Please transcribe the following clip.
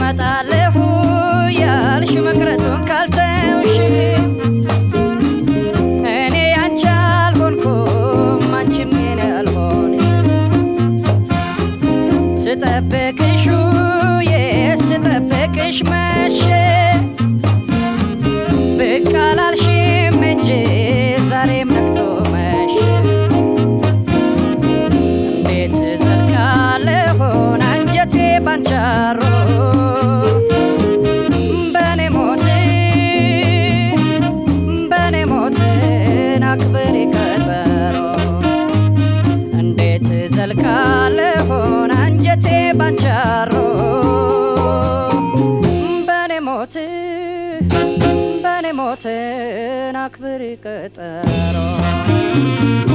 አጣለሁ ያልሽ መቅረቱን ካልተውሽ እኔ ያንቺ አልሆንኩም አንቺም የኔ አልሆንሽ ስጠብቅሽ ውዬ ስጠብቅሽ መሸ ብቅ አላልሽም እንጂ ዛሬም ነግቶ መሸ እንዴት ዘልቃለሆን አንጀቴ ባንቻሮ በኔ ሞት በኔ ሞትን አክብሪ ቀጠሮ እንዴት ዘልቃለሆን አንጀቴ ባንቻሮ በኔ ሞት በኔ ሞትን አክብሪ ቀጠሮ